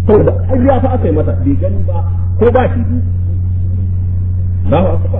saboda ƙarya fa aka yi mata bai gani ba ko ba shi bi Allahu akbar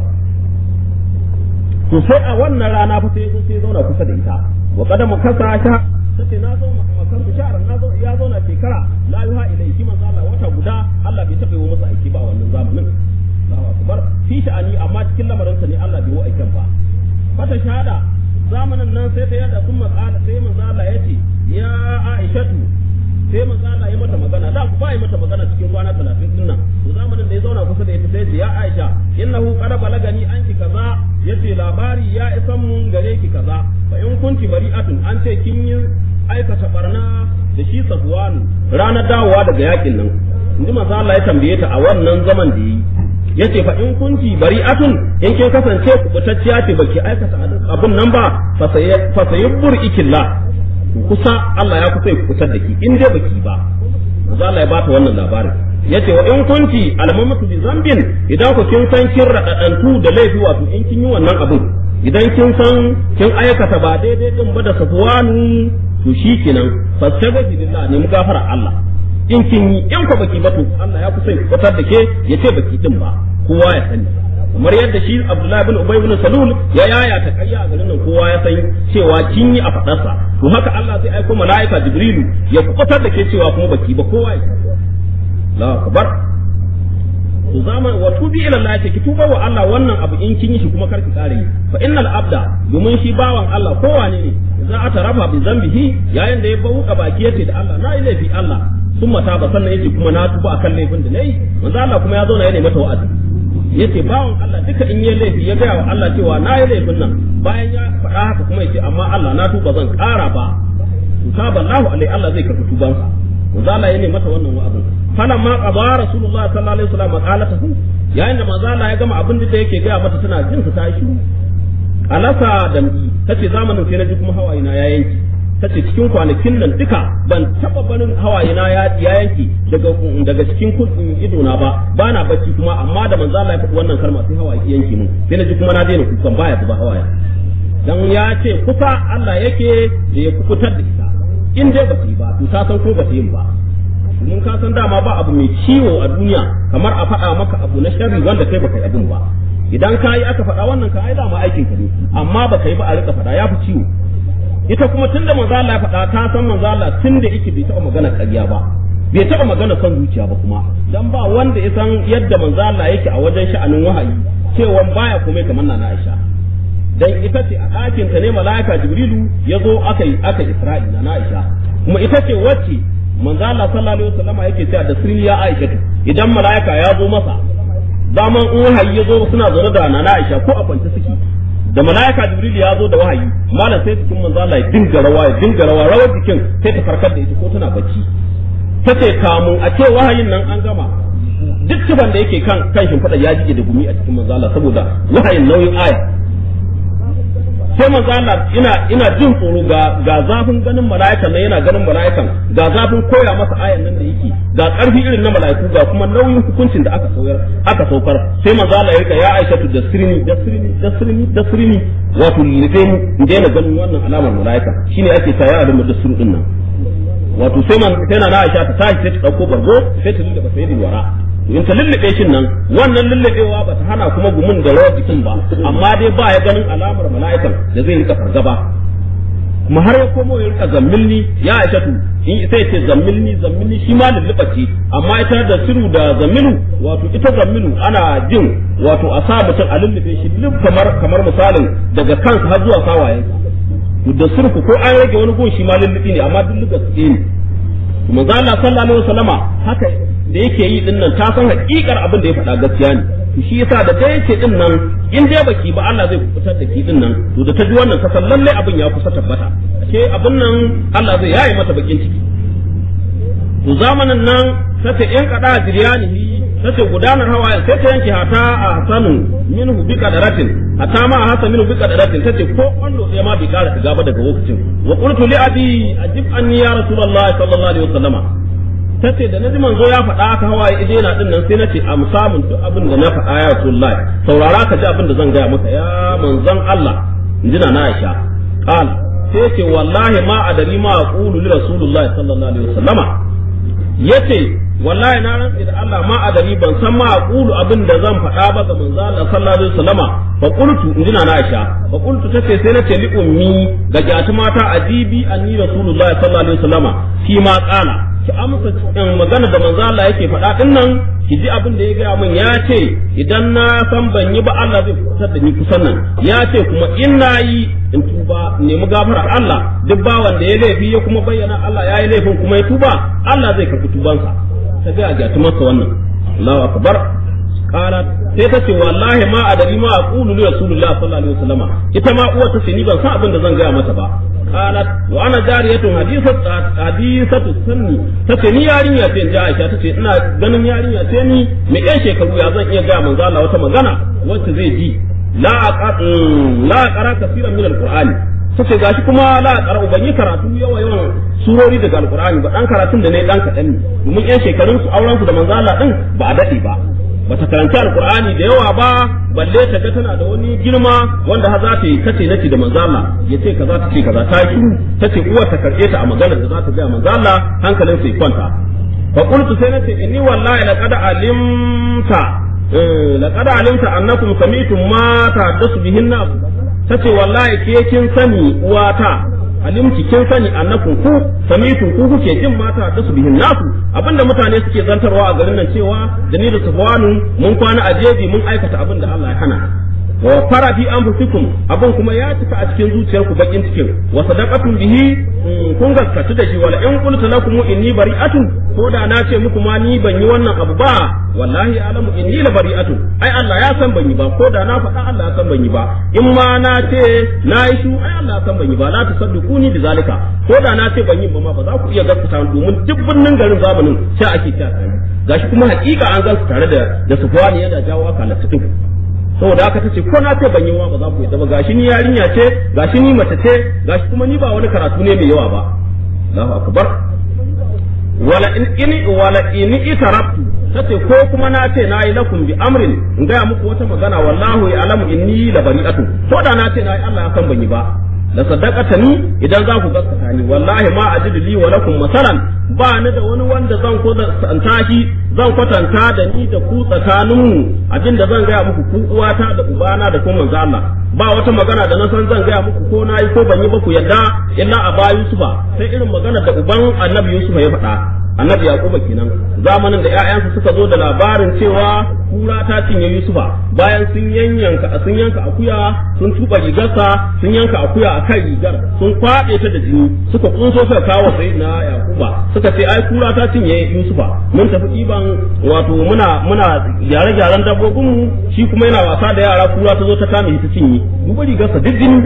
to sai a wannan rana fa sai sai zauna kusa da ita wa qadamu kasa ta sace na zo makan bishara na zo ya zo na shekara la yuha ilayhi manzo Allah wata guda Allah bai taɓa yi masa aiki ba a wannan zamanin Allahu akbar fi sha'ani amma cikin lamarin sa ne Allah bai yi aikin ba fata shahada zamanin nan sai ta yada sun matsala sai manzo Allah ya ce ya Aishatu sai manzo Allah ya mata magana da ku ba yi mata magana cikin kwana 30 din nan to zamanin da ya zauna kusa da ita sai ce ya Aisha innahu qad balagani anki kaza yace labari ya isan mun gare ki kaza fa in kunti bari'atun an ce kin yi aikata barna da shi Safwan ranar dawowa daga yakin nan inji manzo Allah ya tambaye ta a wannan zaman da yi yace fa in kunti bari'atun in kin kasance kubutacciya ce baki aikata abun nan ba fa sayabbur ikilla kusa Allah ya kusa ya kusa da ki in dai baki ba manzo Allah ya bata wannan labarin yace wa in kunti almamatu bi zambin idan ku kin san kin radadantu da laifi wato in kin yi wannan abun idan kin san kin aikata ba daidai din ba da safwanu to shikenan fastaghfir lillah ne mu gafara Allah in kin yi in ku baki ba to Allah ya kusa ya kusa da ke yace baki din ba kowa ya sani kamar yadda shi Abdullahi bin Ubay bin Salul ya yaya ta kayya a garin nan kowa ya san cewa kin yi a fadarsa to haka Allah zai aiko mala'ika Jibrilu ya kubutar da ke cewa kuma baki ba kowa ya la akbar to zaman wa tubi ila Allah ki tuba wa Allah wannan abu in kin yi shi kuma karki kare fa innal abda domin shi bawan Allah kowa ne za a tarafa bi zambihi yayin da ya bauka baki yace da Allah na yi laifi Allah sun mata ba sannan yace kuma na tuba akan laifin da nayi manzo Allah kuma ya zo na yana mata wa'azi yace bawan Allah duka in yi laifi ya gaya wa Allah cewa na yi laifin nan bayan ya faɗa haka kuma yace amma Allah na tuba zan ƙara ba taba Allahu alai Allah zai karɓi tubansa manzo Allah ya ne mata wannan wa'azin falan ma qada rasulullah sallallahu alaihi wasallam qalatahu yayin da manzo Allah ya gama abin da yake gaya mata tana jin sa ta shiru alasa da tace zamanin sai na ji kuma hawaye na ya yanki tace cikin kwanakin nan duka ban taba barin hawaye na ya yanki daga daga cikin kudin ido na ba bana bacci kuma amma da manzo Allah ya faɗi wannan kalma sai hawaye ya yanki mun sai na ji kuma na daina kukan baya zuba hawaye dan ya ce kusa Allah yake da ya kukutar da ita in dai ba ta yi ba to ta san ko ba ta yin ba mun ka san dama ba abu mai ciwo a duniya kamar a faɗa maka abu na sharri wanda kai baka yi abin ba idan ka yi aka faɗa wannan ka ai dama aikin ka ne amma baka yi ba a rika faɗa ya fi ciwo ita kuma tunda manzo Allah ya faɗa ta san manzo Allah tunda yake bai taɓa magana ƙarya ba bai taɓa magana son zuciya ba kuma dan ba wanda ya san yadda manzo Allah yake a wajen sha'anin wahayi cewa baya komai kamar na Aisha dan ita ce a ɗakin ta ne mala'ika Jibrilu ya zo aka yi aka Isra'i na Aisha kuma ita ce wacce manzo Allah sallallahu alaihi wasallama yake cewa da sirri ya Aisha idan mala'ika ya zo masa daman in wahayi ya zo suna zaune da nana Aisha ko a kwance suke da mala'ika Jibril ya zo da wahayi malam sai cikin manzo Allah ya dinga rawa ya dinga rawa rawar jikin sai ta farkar da ita ko tana bacci tace kamun a ce wahayin nan an gama duk tuban da yake kan kan shimfiɗa ya jike da gumi a cikin manzo Allah saboda wahayin nauyin aya sai manzo Allah ina ina jin tsoro ga ga zafin ganin mala'ikan nan yana ganin mala'ikan ga zafin koya masa ayan nan da yake ga karfi irin na mala'iku ga kuma nauyin hukuncin da aka saukar aka saukar sai manzo Allah ya rika ya Aisha da sirni da sirni da sirni da sirni wato life mu in daina ganin wannan alamar mala'ika shine ake ta ya da sirri din nan wato sai man sai na Aisha ta tashi sai ta dauko bargo sai ta lulluɓe sayyidin wara in ta lullube shin nan wannan lullubewa ba ta hana kuma gumin da rawar jikin ba amma dai ba ya ganin alamar mala'ikan da zai rika fargaba kuma har ya komo ya rika zammilni ya aishatu in sai ce zammilni zammilni shi ma lulluɓa ce amma ita da siru da zammilu wato ita zammilu ana jin wato a sa mutum a lullube shi lub kamar kamar misalin daga kansa har zuwa sawayensa da surku ko an rage wani gun shi ma lullubi ne amma duk lugas ne manzo Allah sallallahu alaihi wasallama haka da yake yi din nan ta san hakikar abin da ya faɗa gaskiya ne to shi yasa da dai yake din nan in dai baki ba Allah zai kubutar da ki din nan to da ta ji wannan ta san lalle abin ya kusa tabbata ashe abin nan Allah zai yaye mata bakin ciki to zamanin nan sai in kada jiryanihi sai gudanar hawayen sai ta yanke hata a hasanu minhu bi qadaratin hata ma a hasa minhu bi qadaratin tace ko kwallo sai ma bi kara shiga ba daga lokacin wa qultu li abi ajib anni ya rasulullahi sallallahu alaihi wasallama tace da naji manzo ya faɗa haka hawaye ide na din nan sai nace am samun duk abin da na faɗa ya rasulullahi saurara ka ji abin da zan gaya maka ya manzon Allah injina na Aisha qal sai ce wallahi ma adari ma aqulu li rasulullahi sallallahu alaihi wasallama yace wallahi na rantsi da Allah ma adari ban san ma aqulu abin da zan faɗa ba ga manzo Allah sallallahu alaihi wasallama fa qultu injina na Aisha fa qultu tace sai na ce li ummi ga jatu mata adibi anni rasulullahi sallallahu alaihi wasallama fi ma qala ki amsa magana da manzo Allah yake faɗa din nan ki ji abin da ya gaya min ya ce idan na san ban yi ba Allah zai kusa da ni kusan nan ya ce kuma in na yi in tuba nemi gafarar Allah duk bawan da ya laifi ya kuma bayyana Allah ya yi laifin kuma ya tuba Allah zai karɓi tubansa ta ga ga masa wannan Allahu akbar qalat sai ta ce wallahi ma adari ma aqulu li rasulillah sallallahu alaihi wasallam ita ma uwa ta ce ni ban san abin da zan gaya mata ba qalat wa ana jariyatun hadisat hadisatu sunni tace ni yarinya ce inji Aisha tace ina ganin yarinya ce ni me yan shekaru ya zan iya ga manzo Allah wata magana wacce zai ji la la aqra kaseeran min alqur'ani tace gashi kuma la aqra ban yi karatu yawa yawan surori daga alqur'ani ba dan karatun da ne dan kadan ne domin yan shekarun su auren su da manzo Allah din ba a dade ba bata karanci alqur'ani da yawa ba balle ta ga tana da wani girma wanda har za ta yi kace nace da manzo Allah ya ce kaza ta ce kaza ta yi tace uwar ta karbe ta a maganar da za ta ga manzo Allah hankalin sai kwanta fa qultu sai nace inni wallahi laqad alimta laqad alimta annakum sami'tum ma tahaddasu bihin nas tace wallahi ke kin sani uwata alimci kin sani annakum ku sami'tum ku kuke jin mata da su bihin nasu abinda mutane suke zantarwa a garin nan cewa da ni da sufwanu mun kwana a jeji mun aikata abin da Allah ya hana wa fara fi anfusikum abin kuma ya cika a cikin zuciyarku bakin cikin wa sadaqatun bihi kun gaskatu da shi wala in qultu lakum inni bari'atun ko da na ce muku ma ni ban yi wannan abu ba wallahi alamu inni la bari'atun ai Allah ya san ban yi ba ko da na faɗa Allah ya san ban yi ba in ma na ce na yi su ai Allah ya san ban yi ba la tusaddiquni bi zalika ko da na ce ban yi ba ma ba za ku iya gaskata domin duk birnin garin zamanin sai ake ta gashi kuma hakika an gansu tare da da sufwani yana jawo aka latin saboda haka tace ko na ce ban yi wa ba za ku yadda ba gashi ni yarinya ce gashi ni mace ce gashi kuma ni ba wani karatu ne mai yawa ba Allahu akbar wala in in wala in itarabtu tace ko kuma na ce na yi lakum bi amrin in ga muku wata magana wallahu ya'lamu inni la bari'atu ko da na ce na yi Allah ya san ban yi ba la sadaqata ni idan za ku gaskata ni wallahi ma ajidu li wa lakum masalan ba ni da wani wanda zan ko santa shi zan kwatanta da ni da ku tsakaninmu abinda zan gaya muku ku uwata da ubana da kuma manzo Allah ba wata magana da na san zan gaya muku ko na yi ko ban yi ba ku yadda illa a ba Yusufa sai irin magana da uban Annabi Yusufa ya faɗa Annabi Yaquba kenan zamanin da ƴaƴansa suka zo da labarin cewa kura ta cinye Yusufa bayan sun yanyanka sun yanka akuya sun tuba rigarsa sun yanka akuya a kan rigar sun kwaɗe ta da jini suka kunso suka kawo sai na Yaquba suka ce ai kura ta cinye Yusufa mun tafi ɗiban wato muna muna gyare-gyaren dabbobinmu shi kuma yana wasa da yara kura ta zo ta kame ta cinye duba rigarsa duk jini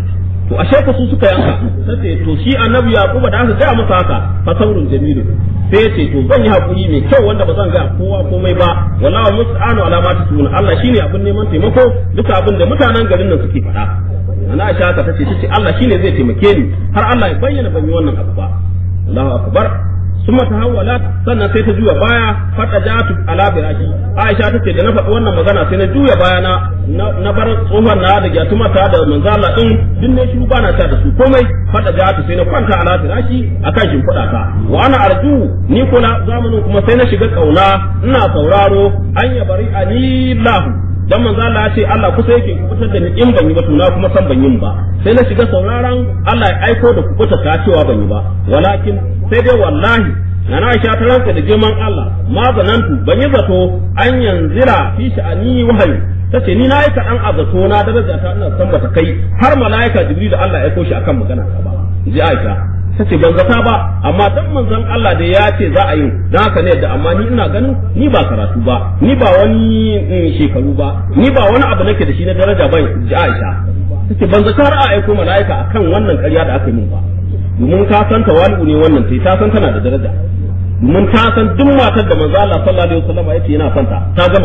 to ashe ka su suka yanka sai to shi annabi yaquba da aka gaya masa haka fa saurun jamilu sai ce to zan yi hakuri mai kyau wanda ba zan ga kowa komai ba wallahi musta'anu ala ma tasuna Allah shine abin neman taimako duka abin da mutanen garin nan suke faɗa ana aisha ta tace tace Allah shine zai taimake ni har Allah ya bayyana ban yi wannan abu ba Allahu akbar ثم تحولت sannan sai ta juya baya fata jatu ala firashi Aisha ta ce da na faɗi wannan magana sai na juya baya na na bar tsohon na da gyatuma ta da manzala din din ne shi ba na ta da su komai fata jatu sai na kwanta ala firashi akan shimfiɗa ta wa ana arju ni kula zamanin kuma sai na shiga kauna ina sauraro an ya bari anillahu dan manzo Allah ya ce Allah kusa yake kubutar da ni in ban yi ba to na kuma san ban yin ba sai na shiga sauraron Allah ya aiko da kubuta ta cewa ban yi ba walakin sai dai wallahi na Aisha ta ranka da girman Allah ma zanantu ban yi zato an yanzira fi sha'ani wahayi tace ni na yi kaɗan a zato na daraja ta ina san bata kai har mala'ika Jibril da Allah ya aiko shi akan magana ta ba ji Aisha tace ban zata ba amma dan manzon Allah da ya ce za a yi dan haka ne da amma ni ina ganin ni ba karatu ba ni ba wani shekaru ba ni ba wani abu nake da shi na daraja ba ji Aisha tace ban zata har a aiko mala'ika akan wannan ƙarya da aka yi min ba domin ka san tawali'u ne wannan sai ta san tana da daraja domin ta san duk matar da manzo Allah sallallahu alaihi wasallam yace yana son ta ta gama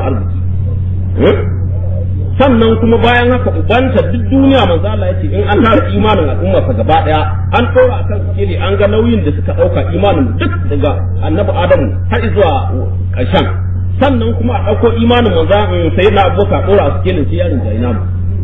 arziki sannan kuma bayan haka ubanta duk duniya manzo Allah yace in an tara imanin al'umma sa gaba daya an dora akan sikeli an ga nauyin da suka dauka imanin duk daga annabi Adamu har zuwa ƙarshen sannan kuma a dauko imanin manzo sayyidina Abubakar dora a sikelin sai yarin Zainab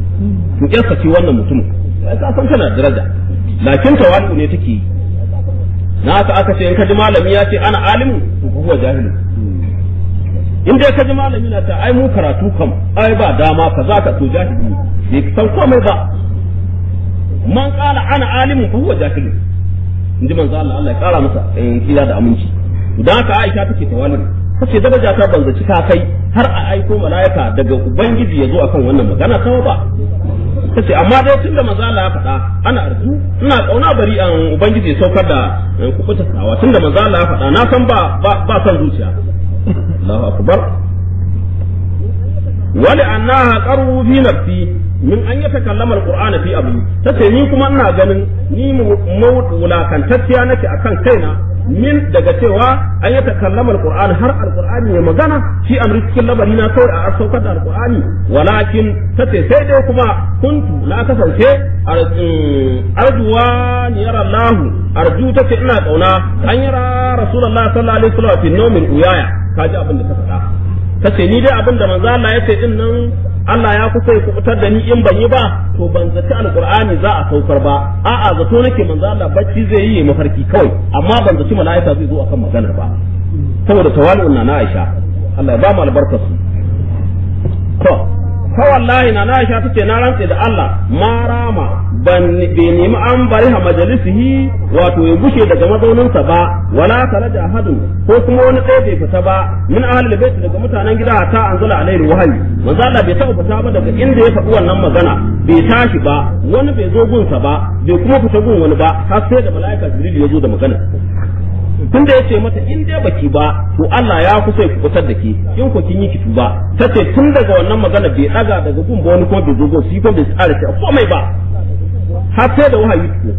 to kiyasa ce wannan mutum ka san tana daraja lakin tawali'u ne take yi na haka aka ce in ka ji malami ya ce ana alimu to fa huwa jahil in dai ka ji malami na ta ai mu karatu kam ai ba dama kaza ka to jahili bai san komai ba man qala ana alimun fa huwa jahil in ji manzo Allah Allah ya kara masa kila da aminci dan haka Aisha take tawalin kace daraja ta banzaci ka kai har a aiko mala'ika daga ubangiji ya zo akan wannan magana kawai ba kace amma dai tunda manzo Allah ya faɗa ana arzu ina kauna bari an ubangiji ya saukar da kubuta sawa tunda manzo Allah ya faɗa na san ba ba san zuciya Allahu akbar wali annaha qaru fi nafsi min an yatakallama alqur'ana fi abu tace ni kuma ina ganin ni wulakantacciya nake akan kaina min daga cewa an yi takallama alqur'ani har alqur'ani ya magana shi amri cikin labari na kawai a saukar da alqur'ani walakin tace sai dai kuma kuntu la kasance arjuwa ni yara Allah arju tace ina kauna an yara rasulullahi sallallahu alaihi wasallam fi nawmin uyaya kaji abin da ta faɗa tace ni dai abin da manzo Allah ya ce din nan Allah ya kusa ya kubutar da ni in ban yi ba to ban zaci alqur'ani za a saukar ba a'a zato nake manzo Allah bacci zai yi mafarki kawai amma ban zaci mala'ika zai zo akan maganar ba saboda tawali'un na Aisha Allah ya ba mu albarkar su to fa wallahi na Aisha tace na rantse da Allah ma rama ban bai nemi an bari ha majalisihi wato ya bushe daga mazauninsa ba wala taraja ahadun ko kuma wani ɗaya bai fita ba min ahlul bait daga mutanen gida ta anzala alaihi wahayi manzo Allah bai taɓa fita ba daga inda ya faɗi wannan magana bai tashi ba wani bai zo gunsa ba bai kuma fita gun wani ba har sai da mala'ika jibril ya zo da magana tun da ya ce mata in dai baki ba to Allah ya kusa ya fitar da ke in ko kin yi ki tuba tace tun daga wannan magana bai daga daga gun ba wani ko bai zo gun shi ko bai tsara shi komai ba har sai da wahayi ko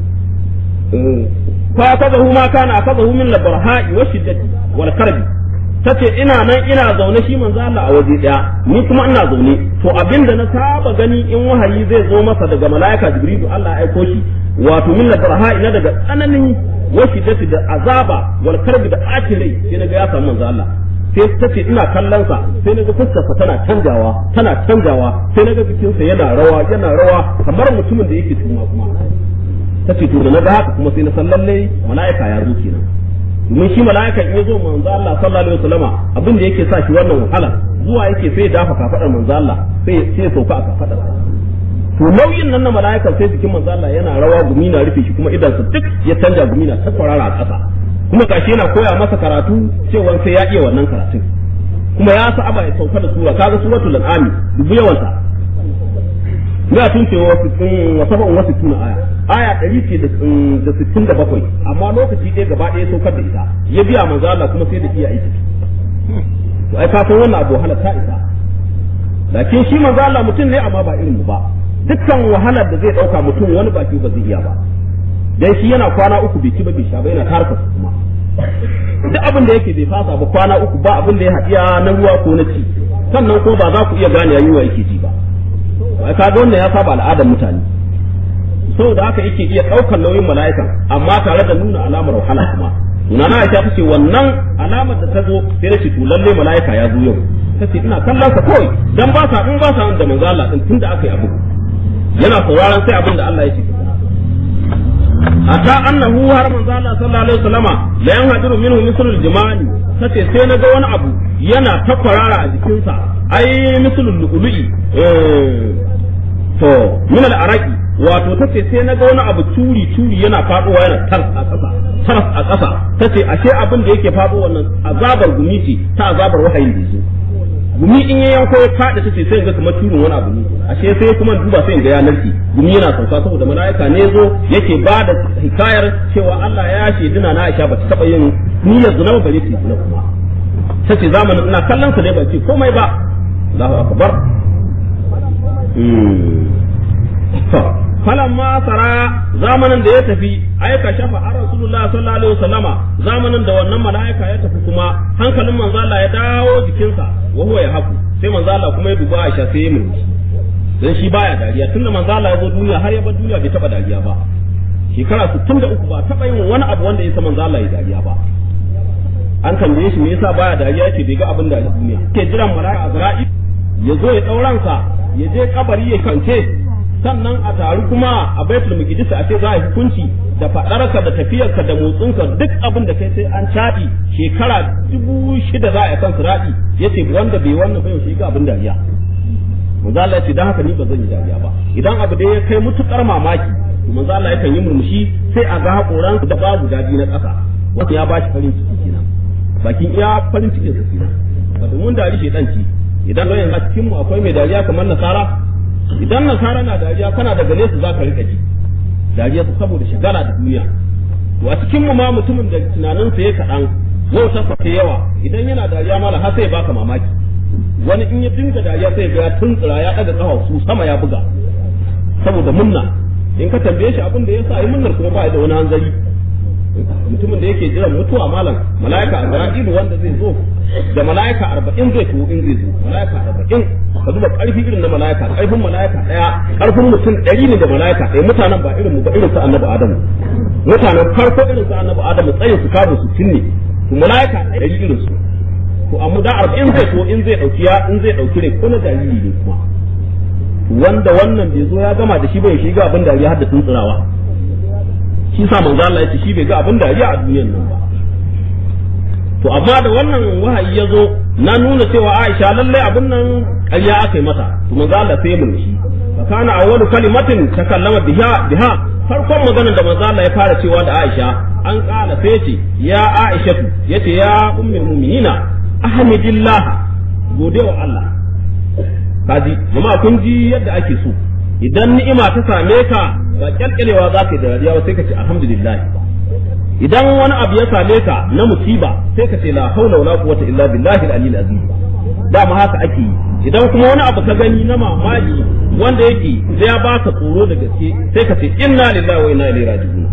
fa kazahu ma kana kazahu min labarha'i wa shiddati wal karbi tace ina nan ina zaune shi manzo Allah a waje daya ni kuma ina zaune to abinda na saba gani in wahayi zai zo masa daga malaika jibrilu Allah ya aiko shi wato min labarha'i na daga tsananin wa shiddati da azaba wal karbi da akilai sai naga ya samu manzo Allah sai ta ce ina kallon sa sai naga fuskarsa tana canjawa tana canjawa sai naga jikinsa yana rawa yana rawa kamar mutumin da yake tuma kuma ta ce to da naga haka kuma sai na san lalle mala'ika ya zo kenan domin shi mala'ika in ya zo manzo Allah sallallahu alaihi wasallama abin da yake sa shi wannan wahala zuwa yake sai ya dafa kafadar manzo Allah sai sai ya sauka a kafadar to nauyin nan na mala'ika sai jikin manzo Allah yana rawa gumi na rufe shi kuma idan sa duk ya canja gumi na ta kwarara a ƙasa kuma gashi yana koya masa karatu cewa sai ya iya wannan karatun kuma ya sa aba ya sauka da sura kaga suratul an'am dubu yawanta ya tun ce wa saba'un wasu tuna aya aya ɗari ce da sittin da bakwai amma lokaci ɗaya gaba ɗaya saukar da ita ya biya manzo Allah kuma sai da iya aiki to ai ka san wannan abu wahala ta isa lakin shi manzo Allah mutum ne amma ba irin mu ba dukkan wahalar da zai ɗauka mutum wani baki ba zai iya ba dan shi yana kwana uku bai ci ba bai sha ba yana tarka kuma duk abin da yake bai fasa ba kwana uku ba abin da ya haɗiya na ruwa ko na ci sannan ko ba za ku iya gane yayi wa yake ji ba ai kaga wannan ya saba al'adar mutane saboda haka yake iya ɗaukar nauyin mala'ikan amma tare da nuna alamar wahala kuma Nana Aisha ta ce wannan alamar da ta zo sai da to lalle mala'ika ya zo yau ta ce ina kallon sa kawai dan ba sa in ba sa da manzo Allah din tunda aka yi abu yana sauraron sai abin da Allah ya ce hatta annahu har manzo Allah sallallahu alaihi wasallama la yanhadiru minhu mislul jimali tace sai na ga wani abu yana ta kwarara a jikinsa ai mislul lu'lu'i to min al-araqi wato tace sai na ga wani abu turi turi yana faduwa yana tar a ƙasa tar a ƙasa tace ashe abin da yake faɗo wannan azabar gumi ce ta azabar wahayin da yake gumi in ya yanko ya faɗi tace sai ga kamar turin wani abu ne ashe sai kuma duba sai ga ya narke gumi yana sauka saboda mala'ika ne zo yake ba da hikayar cewa Allah ya ce dina na Aisha ba ta taba yin niyyar zina ba ne ta zina kuma tace zamanin ina kallon sa ne ban ce komai ba Allahu akbar falamma sara zamanin da ya tafi aika shafa a rasulullah sallallahu alaihi wasallama zamanin da wannan mala'ika ya tafi kuma hankalin manzo Allah ya dawo jikinsa wa huwa yahaku sai manzo Allah kuma ya duba Aisha sai ya murmushi dan shi baya dariya tunda manzo Allah ya zo duniya har ya bar duniya bai taba dariya ba shekara 63 ba taba yin wani abu wanda ya sa manzo Allah ya dariya ba an tambaye shi me yasa baya dariya yace bai ga abin da a duniya ke jiran mala'ika Azra'il ya zo ya dauransa ya je kabari ya kance sannan a taru kuma a baitul muqaddis a ce za a yi hukunci da fadarka da tafiyarka da motsinka duk abin da kai sai an caɗi shekara dubu shida za a kan sirati yace wanda bai wannan bai shi ga abin dariya manzo Allah ya ce dan haka ni ba zan yi dariya ba idan abu da ya kai mutukar mamaki manzo Allah yakan yi murmushi sai a ga hakoran da babu dadi na ƙasa wanda ya bashi farin ciki kenan bakin iya farin cikin sa kenan ba mun dari shedan ci idan ga yanzu a cikin mu akwai mai dariya kamar nasara idan nasara na dariya kana daga nesa za ka rika ji dariya su saboda shigala da duniya to a cikin mu ma mutumin da tunanin sa ya kaɗan wauta sa yawa idan yana dariya mala har sai baka mamaki wani in ya dinga dariya sai ga tuntsira ya daga kafa su sama ya buga saboda munna in ka tambaye shi abin da yasa yi munnar kuma ba da wani hanzari mutumin da yake jiran mutuwa malam mala'ika arba'in wanda zai zo da mala'ika arba'in zai tuwo in zai zo mala'ika arba'in ka duba karfi irin na mala'ika karfin mala'ika daya karfin mutum ɗari ne da mala'ika ɗaya mutanen ba irin mu ba irin su annabi adamu mutanen farko irin su annabi adamu tsayin su kabo su cinne to mala'ika ɗari irin su to amma da arba'in zai tuwo in zai ɗauki ya in zai ɗauki rai ko na jariri ne kuma wanda wannan bai zo ya gama da shi bai shiga abin dariya har da tuntsirawa shi sa manzo Allah ya ce shi bai ga abin dariya a duniyar nan ba to amma da wannan wahayi ya zo na nuna cewa Aisha lalle abin nan ƙarya aka yi mata to manzo Allah sai mun shi fa kana awwalu kalimatin takallama biha biha farkon maganar da manzo Allah ya fara cewa da Aisha an kala sai ce ya Aisha yace ya ummul mu'minina ahmidillah gode wa Allah kaji jama'a kun ji yadda ake so idan ni'ima ta same ka ba kyalkyalewa za ka yi da dariya sai ka ce alhamdulillah idan wani abu ya same ka na musiba sai ka ce la haula wala quwwata illa billahi al-aliyyil azim dama haka ake yi idan kuma wani abu ka gani na mamaki wanda yake sai ya baka tsoro da gaske sai ka ce inna lillahi wa inna ilaihi raji'un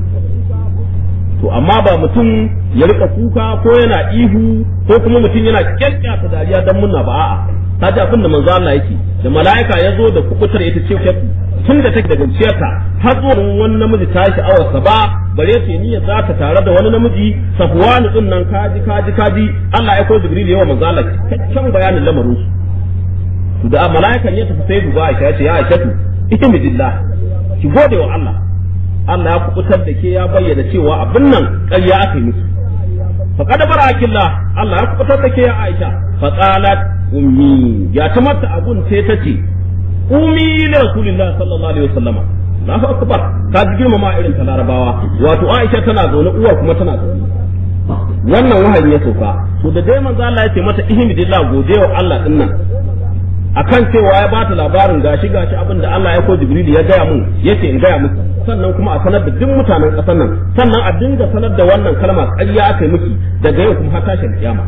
to amma ba mutum ya rika kuka ko yana ihu ko kuma mutum yana kyalkyata dariya dan munna ba a'a ta ji abin da manzo Allah yake da mala'ika ya zo da kubutar ita ce tun da take daga ciyarta har zuwa wani namiji ta yi sha'awarsa ba bare ce niyyar za ta tare da wani namiji safwanu din nan kaji kaji kaji Allah ya ko jibril yawa manzo Allah cikakken bayanin lamarin su da mala'ikan ya tafi sai duba Aisha ya ce ya Aisha ita mijillah ki gode wa Allah Allah ya kubutar da ke ya bayyana cewa abin nan ƙarya aka yi musu faqad barakillah Allah ya kubutar da ke ya Aisha faqalat ummi ya ta mata abun sai ta ce ummi li rasulillahi sallallahu alaihi wasallam Allahu akbar ka ji girmama irin ta larabawa wato Aisha tana zaune uwar kuma tana zaune wannan wahayi ya sauka to da dai manzo Allah ya ce mata ihmidillah godewa Allah din nan akan cewa ya bata labarin gashi gashi abin da Allah ya ko Jibril ya gaya mun yace in gaya muku sannan kuma a sanar da duk mutanen ƙasar nan sannan a dinga sanar da wannan kalma ƙarya aka yi miki daga yau kuma har tashin kiyama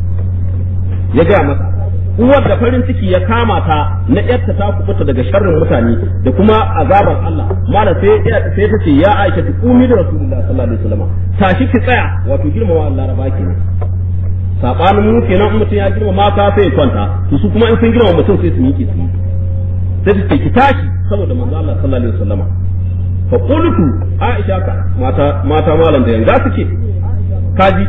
ya gaya masa uwar da farin ciki ya kama ta na yarta ta kubuta daga sharrin mutane da kuma azabar Allah mala sai sai ta ce ya Aisha ki kumi da Rasulullahi sallallahu alaihi wasallam tashi ki tsaya wato girmama Allah raba kenan sabanin mu kenan in mutum ya girmama ka sai ya kwanta to su kuma in sun girmama mutum sai su miƙe su sai ta ce ki tashi saboda manzo Allah sallallahu alaihi wasallam fa qultu Aisha ka mata mata malam da yanga suke kaji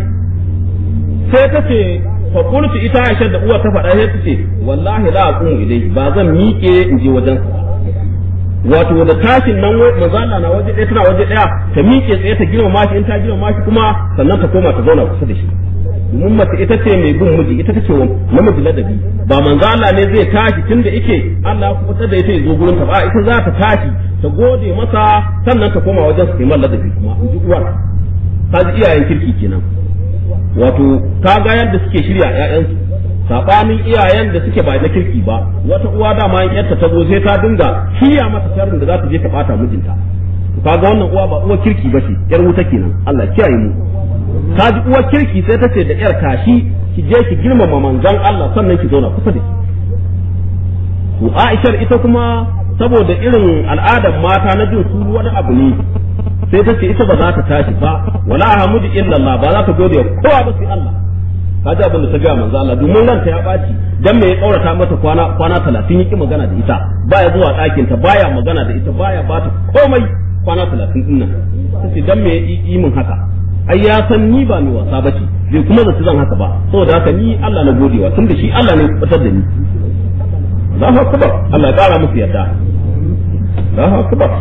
sai ta ce fa qultu ita Aisha da uwa ta faɗa sai ta ce wallahi la aqumu ilai ba zan miƙe in je wajen wato da tashin nan manzo Allah na waje ɗaya tana waje ɗaya ta miƙe tsaye ta girmama shi in ta girmama shi kuma sannan ta koma ta zauna kusa da shi domin mace ita ce mai bin miji ita take wa namiji ladabi ba manzo Allah ne zai tashi tunda yake Allah ya kubutar da ita ya zo gurin ta ba ita za ta tashi ta gode masa sannan ta koma wajen su kai ladabi kuma in ji uwar ta ji iyayen kirki kenan wato ka ga yadda suke shirya ƴaƴansu sabanin iyayen da suke ba na kirki ba wata uwa dama in yarta ta zo sai ta dinga kiya mata sharrin da za ta je ta bata mijinta kaga wannan uwa ba uwa kirki ba ce yar wuta kenan Allah kiyaye mu ta ji uwar kirki sai ta ce da yar tashi ki je ki girmama manzon Allah sannan ki zauna kusa da shi to Aishar ita kuma saboda irin al'adar mata na jin su wani abu ne sai ta ce ita ba za ta tashi ba wala hamdu illa Allah ba za ta gode wa kowa ba sai Allah kaji abin da ta ga manzo Allah domin ranta ya baci dan me ya kaurata mata kwana kwana 30 yaki magana da ita baya zuwa ɗakin ta baya magana da ita baya bata komai kwana 30 din nan tace dan me ya yi min haka ai ya san ni ba mai wasa bace bai kuma zata zan haka ba saboda haka ni Allah na godewa tunda shi Allah ne ya fitar da ni Allahu akbar Allah ya kara musu yarda Allahu akbar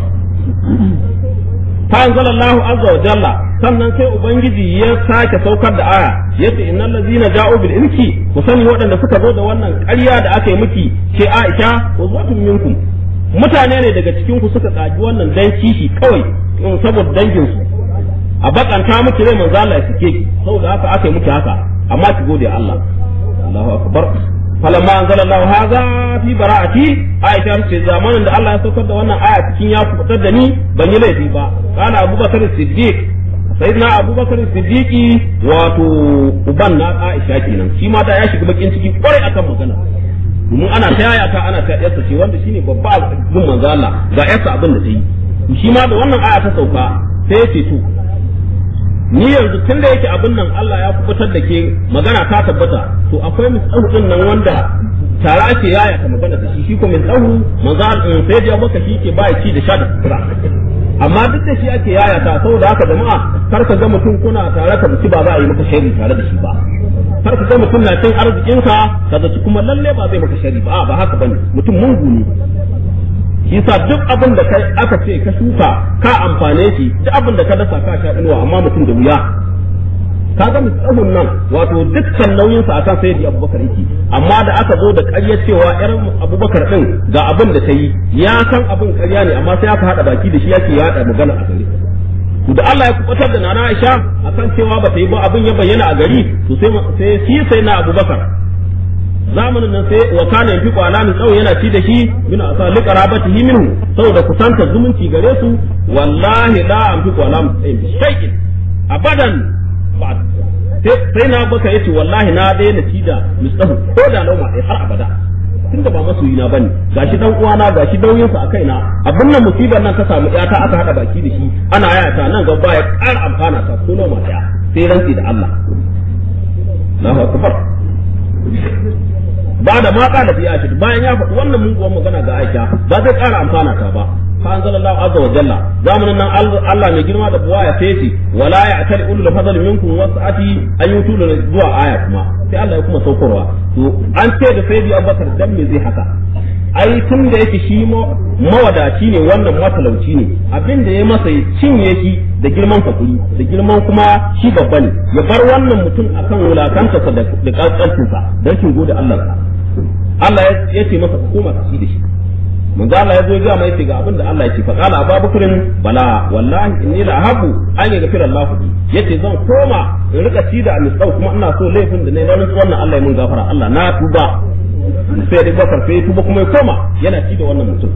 fa anzalallahu azza wa jalla sannan sai ubangiji ya sake saukar da aya yace innal ladzina ja'u bil ilki ku sani waɗanda suka zo da wannan ƙarya da aka yi miki ce Aisha uzwatun minkum mutane ne daga cikin ku suka kaji wannan dan kishi kawai saboda dangin su a bakanta miki rai manzo Allah ya sike ki saboda haka aka yi miki haka amma ki gode Allah Allahu akbar falamma anzalallahu hadha fi bara'ati aisha ce zamanin da Allah ya saukar da wannan aya cikin ya kubutar da ni ban yi laifi ba kana abubakar siddiq sayyidina abubakar siddiqi wato uban na aisha kenan shi ma da ya shiga bakin ciki kwarai akan magana domin ana ta yaya ta ana ta yarsa ce wanda shine babba gun manzo Allah ga yarsa abin da ta yi shi ma da wannan aya ta sauka sai ya ce to ni yanzu tun da yake abin nan Allah ya kubutar da ke magana ta tabbata to akwai misahu din nan wanda tara ake yaya ta magana da shi shi ko misahu manzo sai da baka shi ke baya ci da sha da sutura amma duk da shi ake yaya ta saboda haka jama'a kar ka ga mutum kuna tare ka mutu ba za a yi maka sharri tare da shi ba kar ka ga mutum na cin arzikinka ka zaci kuma lalle ba zai maka sharri ba ba haka bane mutum mungu ne yasa duk abin da kai aka ce ka shuka ka amfane shi duk abin da ka dasa ka sha inuwa amma mutum da wuya ka ga misahun nan wato dukkan nauyin sa akan sayyidi abubakar yake amma da aka zo da ƙarya cewa yar abubakar din ga abin da ta yi ya san abin ƙarya ne amma sai aka hada baki da shi yake yada magana a gari to da Allah ya kubatar da nana Aisha akan cewa ba ta yi ba abin ya bayyana a gari to sai sai shi sai na abubakar zamanin nan sai wa kana yafi kwala min tsawo yana ci da shi min asa li qarabatihi minhu saboda kusanta zumunci gare su wallahi la an fi kwala min shay'in abadan ba sai na baka yace wallahi na daina ci da misahu ko da lauma dai har abada tunda ba masoyi na bane gashi dan uwana gashi dauyinsa a kaina abin nan musibar nan ka samu ta aka hada baki da shi ana yayata nan gaba ya ƙara amfana ta ko lauma daya sai rantsi da Allah Allahu akbar ba da ma kala fi Aisha bayan ya faɗi wannan muguwar magana ga Aisha ba zai ƙara amfana ta ba fa anzalallahu azza wa jalla zamanin nan Allah mai girma da buwa ya fesi wala ya atali ulul fadl minkum wasati an yutulu zuwa aya kuma sai Allah ya kuma saukarwa to an ce da sayyidi Abubakar dan me zai haka ai tun da yake shi mawadaci ne wannan matalauci ne abin da ya masa ya cinye shi da girman fakuri da girman kuma shi babba ne ya bar wannan mutum akan wulakantarsa da kaskancinsa don shin gode Allah Allah ya ce masa koma ka ci da shi manzo Allah ya zo ya mai ce ga abin da Allah ya ce fa qala abubakrin bala wallahi inni la habu an yaghfira Allah bi yace zan koma in rika ci da amisau kuma ina so laifin da ne na wannan Allah ya mun gafara Allah na tuba sai da bakar sai tuba kuma ya koma yana ci da wannan mutum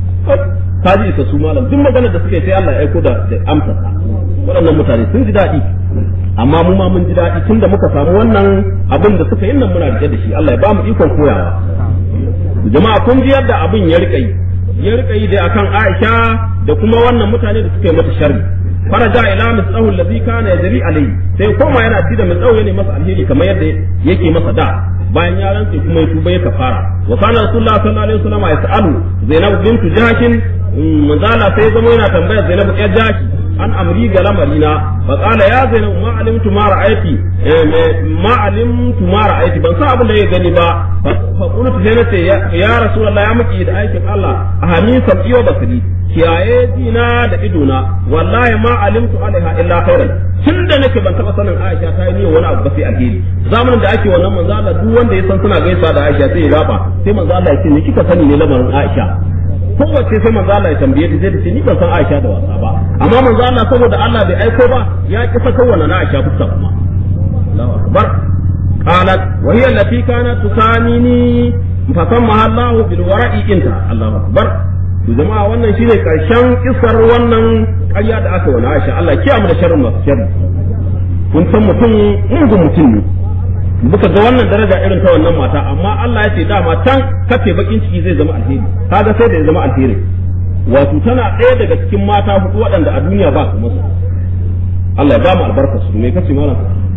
ka ji isa su malam duk magana da suke sai Allah ya aiko da amsa waɗannan mutane sun ji daɗi amma mu ma mun ji daɗi tunda muka samu wannan abin da suka yi nan muna rike da shi Allah ya ba mu ikon koyawa jama'a kun ji yadda abin ya rika yi ya rika yi da akan Aisha da kuma wannan mutane da suka yi mata sharri faraja ila misahu allazi kana yajri alayhi sai koma yana ci da misahu ne masa alheri kamar yadda yake masa da bayan ya rantse kuma ya tuba ya kafara wa kana rasulullah sallallahu alaihi wasallam ya sa'alu zainab bintu jahshin manzala sai zama yana tambayar zainab ya jashi an amri ga lamarina fa qala ya zainab ma alimtu ma ra'aiti ma alimtu ma ra'aiti ban san abin da ya gani ba fa qultu sai nace ya rasulullah ya miki da aikin Allah a hami sab'i wa basiri kiyaye dina da idona wallahi ma alimtu alaiha illa khairan tun da nake ban taba sanin Aisha ta yi wani abu ba sai alheri zamanin da ake wannan manzo Allah duk wanda ya san suna gaisa da Aisha sai ya gaba sai manzo Allah ya ce ni kika sani ne lamarin Aisha kowace sai manzo Allah ya tambaye ta sai ta ce ni ban san Aisha da wasa ba amma manzo Allah saboda Allah bai aiko ba ya ki saka wannan Aisha fuska kuma Allahu akbar qalat wa hiya allati kanat tusamini fa sammaha Allah bil wara'i inta Allahu akbar to jama'a wannan shine karshen kisar wannan ƙarya da aka wani Aisha Allah kiyamu da sharrin masu sharri kun san mutum mugun mutum ne muka ga wannan daraja irin ta wannan mata amma Allah ya ce dama can kafe bakin ciki zai zama alheri kaga sai da ya zama alheri wato tana ɗaya daga cikin mata hudu waɗanda a duniya ba su musu Allah ya ba mu albarka su me kace malam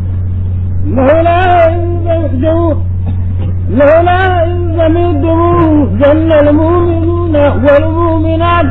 لولا إذ لولا إذ زمدتموه ظن المؤمنون والمؤمنات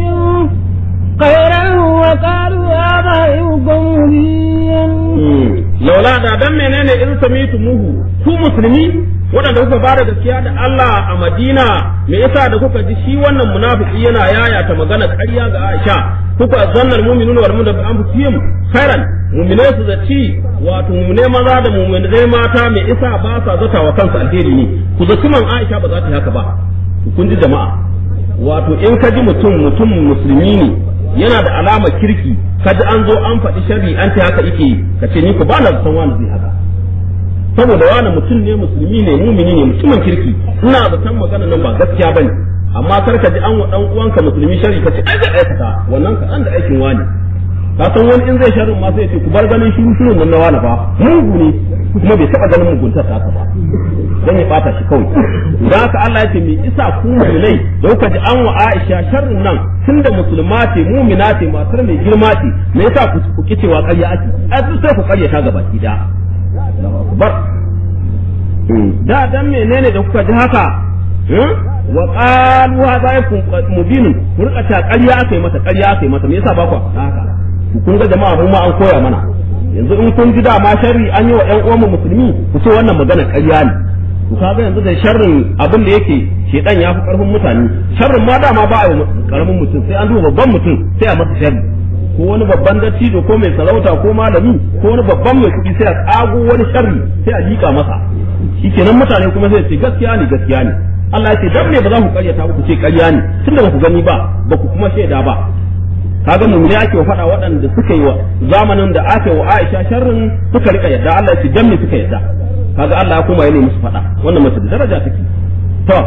بأنفسهم خيرا وقالوا هذا يوم مبين laula da dan menene in samitu muhu ku musulmi waɗanda kuka bada gaskiya da Allah a Madina me yasa da kuka ji shi wannan munafiki yana yayata magana ƙarya ga Aisha kuka zannar mu'minuna wal mu'minatu anfusihim khairan mu'mine su zaci wato mu'mine maza da mu'mine mata me yasa ba sa zata wa kansu alheri ne ku zaci man Aisha ba za ta yi haka ba kun ji jama'a wato in ka ji mutum mutum musulmi ne yana da alama kirki kaji an zo an faɗi sharri an ta haka yake ka ce ni ku ba na san wani zai haka saboda wani mutum ne musulmi ne mumini ne mutumin kirki ina zaton magana nan ba gaskiya bane amma kar ka ji an wa dan uwanka musulmi sharri ka ce ai zai aikata wannan ka dan da aikin wani ka san wani in zai sharrin ma sai ya ce ku bar ganin shiru shirun nan na wani fa mugu ne kuma bai taba ganin muguntar ta ba dan ya bata shi kawai dan haka Allah ya ce me isa ku mu'minai da kuka ji an wa Aisha sharrin nan tunda musulma ce mu'mina ce matar mai girma ce me yasa ku ku kicewa ƙarya ake ai sai ku ƙaryata ga baki da Allahu akbar da dan menene da kuka ji haka wa qalu hadha yakun mubinun ku rika ta ƙarya aka yi mata ƙarya aka yi mata me yasa ba ku haka kun ga jama'a mun ma an koya mana yanzu in kun ji dama sharri an yi wa ƴan uwan musulmi ku ce wannan magana ƙarya ne ku kaga yanzu da sharrin abin da yake shedan ya fi karfin mutane sharrin ma dama ba a yi karamin mutum sai an duba babban mutum sai a masa sharri ko wani babban dattijo ko mai sarauta ko malami ko wani babban mai kuɗi sai a tsago wani sharri sai a liƙa masa shikenan mutane kuma sai ce gaskiya ne gaskiya ne Allah ya ce dan me ba za ku karyata ku ce ƙarya ne tunda ba ku gani ba ba ku kuma shaida ba kaga mu ne ake faɗa waɗanda suka yi wa zamanin da aka yi wa Aisha sharrin suka rika yadda Allah ya ce dan me suka yadda kaga Allah ya kuma yana musu faɗa wannan mace da daraja take to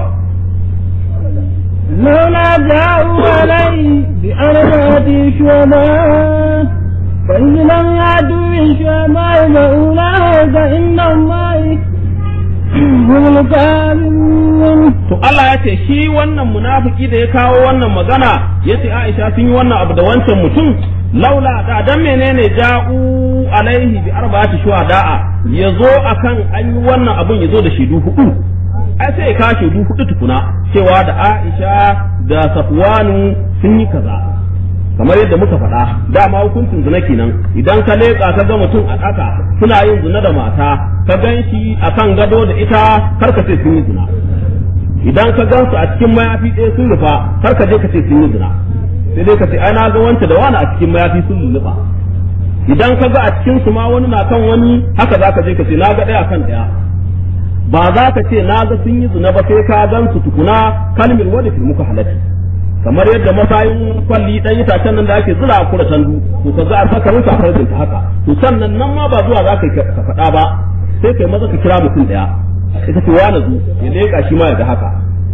لولا جاءوا علي بأربعة شهداء فإن لم يأتوا بشهداء فأولئك عند الله هم الكاذبون to Allah ya ce shi wannan munafiki da ya kawo wannan magana ya ce Aisha sun yi wannan abu da wancan mutum laula da dan menene ja'u alaihi bi arba'ati shuhada'a yazo akan an yi wannan abun yazo da shaidu hudu ai sai ka shaidu hudu tukuna cewa da Aisha da Safwanu sun yi kaza kamar yadda muka faɗa dama hukuncin zina kenan idan ka leƙa ka ga mutum a ɗaka suna yin zina da mata ka gan shi a kan gado da ita kar ka ce sun yi zina idan ka gan su a cikin mayafi ɗaya sun rufa kar ka je ka ce sun yi zina sai dai ka ce ai na ga wanta da wani a cikin mayafi sun lulluɓa idan ka ga a cikin su ma wani na kan wani haka za ka je ka ce na ga ɗaya kan ɗaya ba za ka ce na ga sun yi zina ba sai ka gan su tukuna kalmir wadda fil muka halatti kamar yadda masayin kwalli dan itacen nan da ake zura a kura tandu to ka za a saka rinka farjin ta haka to sannan nan ma ba zuwa za ka ka faɗa ba sai kai maza ka kira mutum ɗaya ita ce wani zu ya leƙa shi ma ya ga haka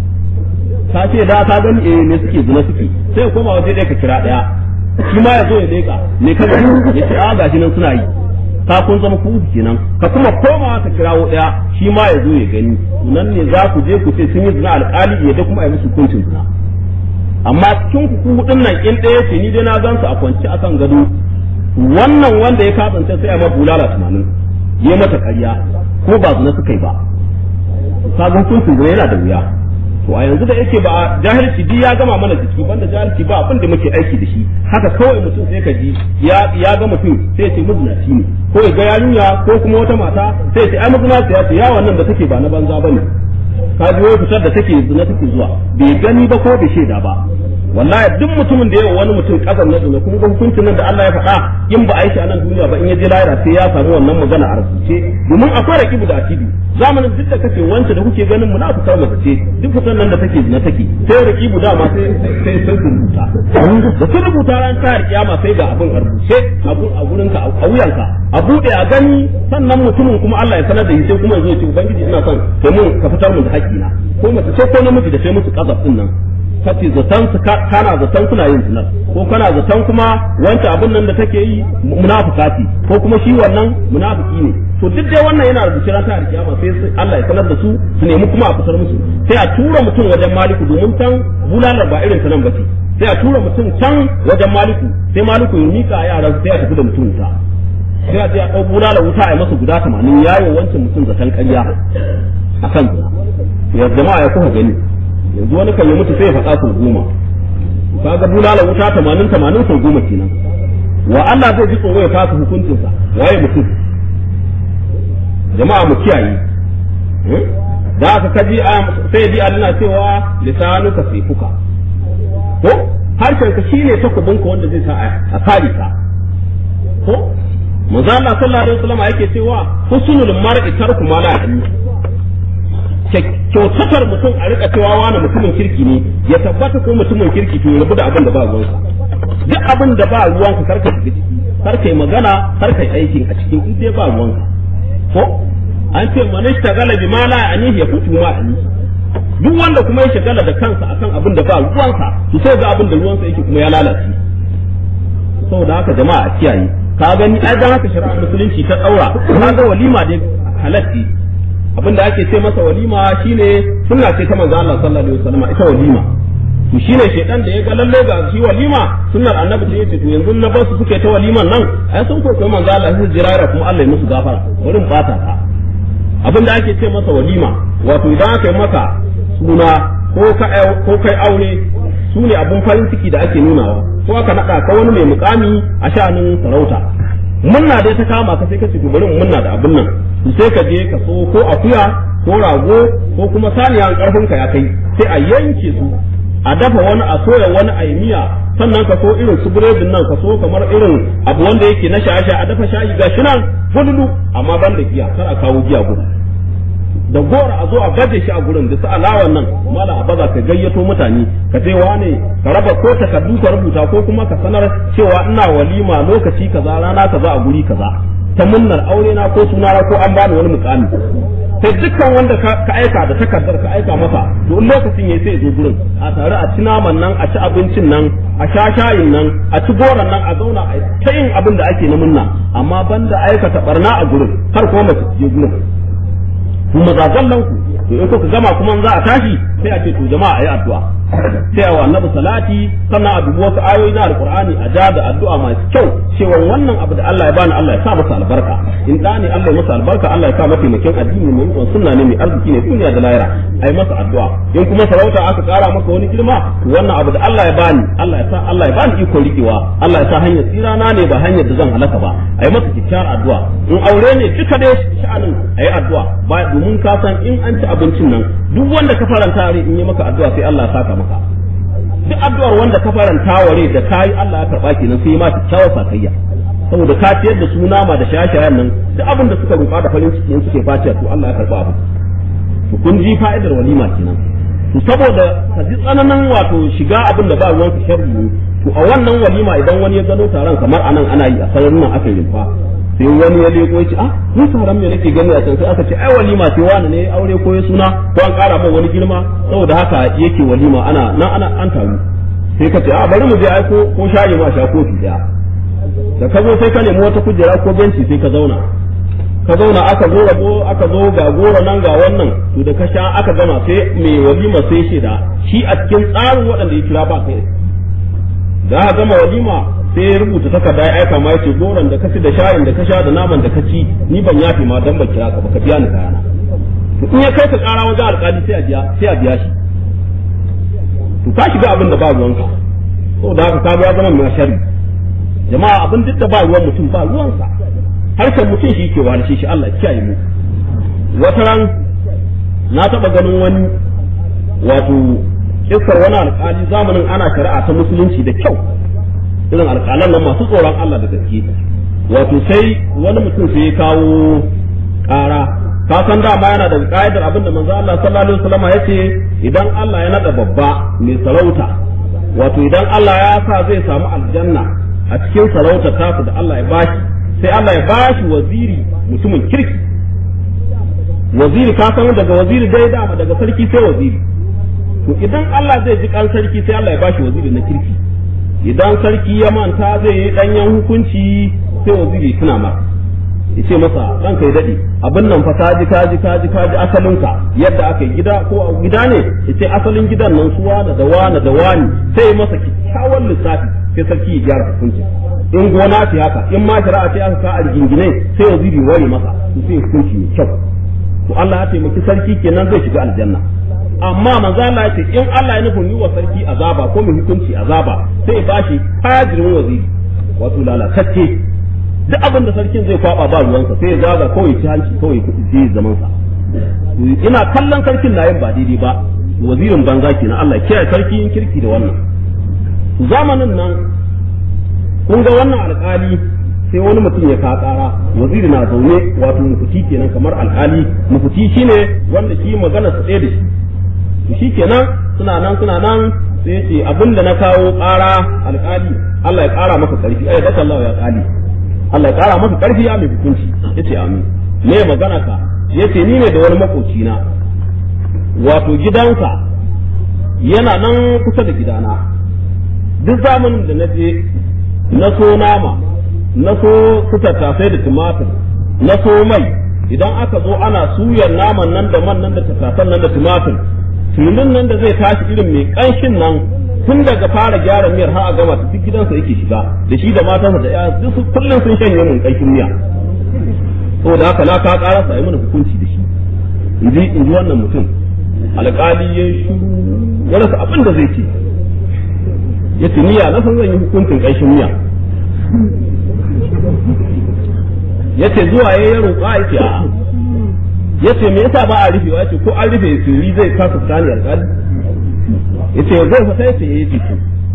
ka ce da ka gani eh ne suke zina suke sai ya koma waje ɗaya ka kira ɗaya shi ma ya zo ya leƙa me ka gani ya ce a gashi nan suna yi ka kun zama ku kenan ka kuma koma ka kirawo ɗaya shi ma ya zo ya gani nan ne za ku je ku ce sun yi zina alƙali ya da kuma a yi musu hukuncin zina amma cikin ku hudun nan in ɗaya ce ni dai na gan su a kwance akan gado wannan wanda ya kasance sai a ma bulala tunanin ya mata ƙarya ko ba zina suka yi ba sabon hukuncin zina yana da wuya to a yanzu da yake ba jahilci duk ya gama mana jiki banda jahilci ba abin da muke aiki da shi haka kawai mutum sai ka ji ya ya ga mutum sai ce mazinaci ne ko ya ga yarinya ko kuma wata mata sai ce ai mazinaci ya ce ya wannan da take ba na banza bane ka ji wai fitar da take zina take zuwa bai gani ba ko bai shaida ba wallahi duk mutumin da yawa wani mutum kasan na zina kuma hukuncin nan da Allah ya faɗa in ba aiki a nan duniya ba in ya je lahira sai ya samu wannan magana a rubuce domin akwai rakibu da atibi zamanin duk da kace wance da kuke ganin mu na fitar mace ce duk fitar nan da take zina take sai rakibu dama sai sai sai rubuta da sun rubuta ran ta kiyama sai ga abin a rubuce a gurinka a wuyanka a bude a gani sannan mutumin kuma Allah ya sanar da shi sai kuma ya zo ya ce ubangiji ina son kai mun ka fitar mun da haƙƙina ko mace ce ko namiji da sai musu kazaf din nan kace zaton su kana zaton suna yin zina ko kana zaton kuma wancan abin nan da take yi munafika ce ko kuma shi wannan munafiki ne to duk dai wannan yana rubuce ran ta kiyama sai Allah ya sanar da su su nemi kuma a fitar musu sai a tura mutum wajen maliku domin can bulalar ba irin ta nan bace sai a tura mutum can wajen maliku sai maliku ya mika yaran sai a tafi da mutum ta sai a je a ɗau bulalar wuta a yi masa guda tamanin yayo wancan mutum zaton ƙarya a kan zina ya jama'a ya kuka gani yanzu wani kan yi mutu sai ya faɗa sau goma kaga bulala wuta tamanin tamanin sau goma kenan wa Allah zai ji tsoro ya fasa hukuncinsa waye mutum jama'a mu kiyaye da aka kaji sai ji Allah cewa lisanu ka sifuka ko harshen ka shine takubin ka wanda zai sa a kare ka ko manzo Allah sallallahu alaihi wasallam yake cewa husnul mar'i tarku ma la kyautatar mutum a rika cewa wani mutumin kirki ne ya tabbata ko mutumin kirki to ya rabu da abin da ba ruwansa duk abin da ba ruwanka karka shiga ciki karka yi magana karka yi aikin a cikin in dai ba ruwanka ko an ce man ishtagala bi ma la ya'nihi yafutu ma ya'ni duk wanda kuma ya shagala da kansa akan abin da ba ruwansa to sai ga abin da ruwansa yake kuma ya lalace saboda haka jama'a a kiyaye ka gani ai dan haka shari'ar musulunci ta daura ka ga walima dai halatti abin da ake ce masa walima shine sunna ce ta manzo Allah sallallahu alaihi wasallam ita walima to shine shedan da ya ga lalle ga shi walima sunnar annabi ce yace to yanzu na ba su suke ta waliman nan ai sun ko kai manzo Allah sai jirara kuma Allah ya musu gafara wurin bata ta abin da ake ce masa walima wato idan aka yi maka suna ko ka ko kai aure su ne abun farin ciki da ake nunawa ko aka nada ka wani mai mukami a sha'anin sarauta munna dai ta kama ka sai ka ce to bari munna da abin nan sai ka je ka so ko akuya ko rago ko kuma saniya karfin ka ya kai sai a yanke su a dafa wani a soya wani a miya sannan ka so irin su biredin nan ka so kamar irin abu wanda yake na shaye a dafa shayi ga shi nan fululu amma ban da giya kar a kawo giya gudu da gora a zo a baje shi a gurin da su alawan nan mala a baza ka gayyato mutane ka ce wane ka raba ko takardu ka rubuta ko kuma ka sanar cewa ina walima lokaci kaza rana kaza a guri kaza ta munnar aure na ko suna ko an bani wani mukami sai dukkan wanda ka aika da takardar ka aika masa to in lokacin yayi sai zo gurin a tare a ci naman nan a ci abincin nan a sha shayin nan a ci goron nan a zauna a ta yin abin da ake na munna amma banda aikata barna a gurin har kuma mace je gurin kuma zazallan ku to in kuka gama kuma za a tashi sai a ce to jama'a ayi addu'a sai a wa annabi salati sannan a dubi wasu ayoyi na alqur'ani a ja da addu'a masu kyau cewa wannan abu da Allah ya bani Allah ya sa masa albarka in da ne Allah ya masa albarka Allah ya sa masa makin addini mai mutum sunna ne mai arziki ne duniya da lahira ai masa addu'a in kuma sarauta aka kara maka wani girma to wannan abu da Allah ya bani Allah ya sa Allah ya bani iko rikewa Allah ya sa hanyar tsira na ne ba hanyar da zan halaka ba ai masa kyakkyawar addu'a in aure ne duka dai sha'anin ayi addu'a ba domin ka san in an ci abincin nan duk wanda ka faranta rai in yi maka addu'a sai Allah ya saka maka duk addu'ar wanda ka faranta ware da kai Allah ya karba kenan sai ma kyakkyawar sakayya saboda ka ciyar da su nama da shayayen nan duk abin da suka roƙa da farin ciki suke fatiya to Allah ya karba abu to kun ji fa'idar walima kenan to saboda ka ji tsananin wato shiga abin da ba ruwan ka sharri ne to a wannan walima idan wani ya gano taron kamar anan ana yi a sararin nan aka yi rimfa sai wani ya leko ya ce ah ni taron me nake gani a can sai aka ce ai walima sai wani ne aure ko ya suna ko an ƙara mai wani girma saboda haka yake walima ana nan ana an taru sai ka ce a bari mu je ai ko ko shayi ma sha kofi daya da ka zo sai ka nemi wata kujera ko benci sai ka zauna ka zauna aka zo rabo aka zo ga goro nan ga wannan to da ka sha aka gama sai mai walima sai shi da shi a cikin tsarin waɗanda ya kira ba kai da aka gama walima sai ya rubuta takarda ya aika ma yace goron da ka ci da shayin da ka sha da naman da ka ci ni ban yafi ma dan ban kira ka ba ka biya ni kayana to in ya kai ka kara wajen alƙali sai a biya sai a biya shi to ka shiga abin da ba ruwanka saboda haka ka ya zama mai sharri jama'a abin duk da ba ruwan mutum ba ruwansa harshen mutum shi ke wani shi Allah kiyaye mu wata ran na taba ganin wani wato kissar wani alƙali zamanin ana shari'a ta musulunci da kyau irin alƙalan nan masu tsoron Allah da gaske wato sai wani mutum sai ya kawo ƙara ka san dama yana da ƙa'idar abin da manzo Allah sallallahu alaihi wasallam ya ce idan Allah ya nada babba mai sarauta wato idan Allah ya sa zai samu aljanna a cikin sarauta tasu da Allah ya bashi sai Allah ya bashi waziri mutumin kirki waziri ka san daga waziri dai dama daga sarki sai waziri to idan Allah zai ji kan sarki sai Allah ya bashi waziri na kirki idan sarki ya manta zai yi danyen hukunci sai waziri tuna ma yace masa dan kai dade abin nan fa kaji kaji kaji kaji asalinka yadda aka yi gida ko a gida ne yace asalin gidan nan su wani da wani da wani sai masa kyakkyawan lissafi sai sarki ya gyara hukunci in gona ce haka in ma shari'a ce aka ka a rigingine sai waziri ware masa to sai hukunci mai kyau to Allah ya taimaki sarki kenan zai shiga aljanna amma manzo Allah ya ce in Allah ya nufin yi wa sarki azaba ko mai hukunci azaba sai ba shi hajirin waziri wato lalatacce duk abin da sarkin zai kwaba ba ruwansa sai ya zaga kawai ci hanci kawai kuɗi sai ya zaman sa ina kallon sarkin na yin ba daidai ba wazirin banza kenan Allah kiyaye sarki yin kirki da wannan zamanin nan kun ga wannan alƙali sai wani mutum ya ka ƙara waziri na zaune wato mufuti kenan kamar alƙali mufuti shine wanda shi magana su ɗaya da shi to shi kenan suna nan suna nan sai ce abin da na kawo ƙara alƙali Allah ya ƙara maka ƙarfi ai da Allah ya ƙali Allah ya ƙara maka ƙarfi ya mai hukunci yace amin me magana ka yace ni ne da wani makoci na wato gidansa yana nan kusa da gidana duk zamanin da na je na so nama na so su tattasai da tumatir na so mai idan aka zo ana suyar naman nan da man nan da tattasan nan da tumatir tulun nan da zai tashi irin mai kanshin nan tun daga fara gyara miyar har a gama ta duk gidansa yake shiga da shi da matansa da ƴaƴa duk kullum sun shanye mun kanshin miya saboda haka na ka ƙara sa mana hukunci da shi in ji in ji wannan mutum alƙali ya shuru ya rasa abin da zai ce ya ce niyya na san zan yi hukuncin kanshin miya ya ce zuwa ya yi roƙa ya ce a'a ya ce me yasa ba a rufe ya ce ko an rufe sirri zai kasa tsani alƙali ya ce zai fita ya ce ya yi